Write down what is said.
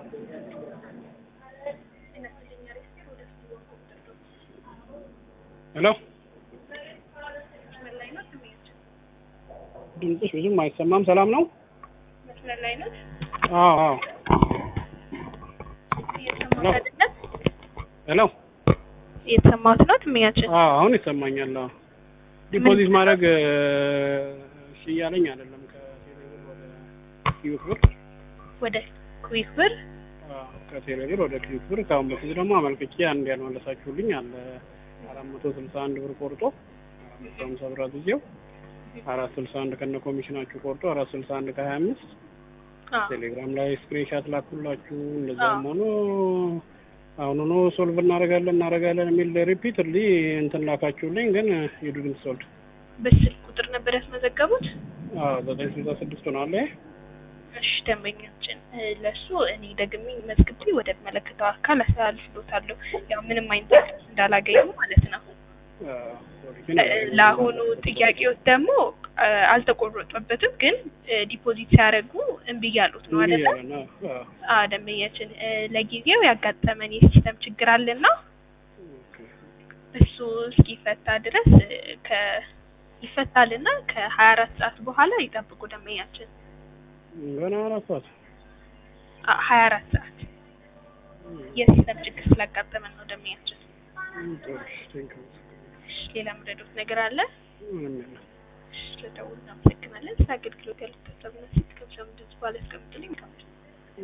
ሄሎ ድምፅሽ ብዙም አይሰማም። ሰላም ነው? መስመር ላይ ነው አዎ አዎ። እየሰማሁት አይደለም? ሄሎ እየተሰማሁት ነው ትምኛችን አዎ አሁን ይሰማኛል። አዎ ዲፖዚት ማድረግ እሺ እያለኝ አይደለም ከቴሌብር ወደ ኪዩክ ብር ወደ ኩዊክ ብር አዎ፣ ከቴሌብር ወደ ኪዩክ ብር ከአሁን በፊት ደግሞ አመልክቼ አንድ ያልመለሳችሁልኝ አለ አራት መቶ ስልሳ አንድ ብር ቆርጦ አራት መቶ ሀምሳ ብር አዝዤው አራት ስልሳ አንድ ከነ ኮሚሽናችሁ ቆርጦ አራት ስልሳ አንድ ከሀያ አምስት አዎ ቴሌግራም ላይ ስክሪንሻት ላኩላችሁ። እንደዛም ሆኖ አሁኑኑ ሶልቭ እናደርጋለን እናደርጋለን የሚል ሪፒትሊ እንትን ላካችሁልኝ፣ ግን የዱድንት ሶልድ በስልክ ቁጥር ነበር ያስመዘገቡት። ዘጠኝ ስልሳ ስድስት ሆኗል። ይሄ እሺ ደንበኛችን እ፣ ለሱ እኔ ደግሜ መዝግቤ ወደ መለከተው አካል አስተላልፍሎታለሁ። ያው ምንም አይነት መልስ እንዳላገኙ ማለት ነው። እ፣ ለአሁኑ ጥያቄዎች ደግሞ እ፣ አልተቆረጠበትም፣ ግን እ፣ ዲፖዚት ሲያደርጉ እምቢ እያሉት ነው አይደለ? አዎ ደንበኛችን እ፣ ለጊዜው ያጋጠመን የሲስተም ችግር አለና እሱ እስኪፈታ ድረስ እ፣ ከ ይፈታልና ከሀያ አራት ሰዓት በኋላ ይጠብቁ ደንበኛችን። ገና አራት ሰዓት ሀያ አራት ሰዓት የሲስተም ችግር ስላጋጠመን ነው ደንበኛችን። እሺ፣ ሌላ ምረዶት ነገር አለ? ምንም የለም። እሺ፣ ስለደውሉ እናመሰግናለን። ስለ አገልግሎት ያሉት ሀሳብና ሴት ከብዛ ምድር ባለ እስከምትልኝ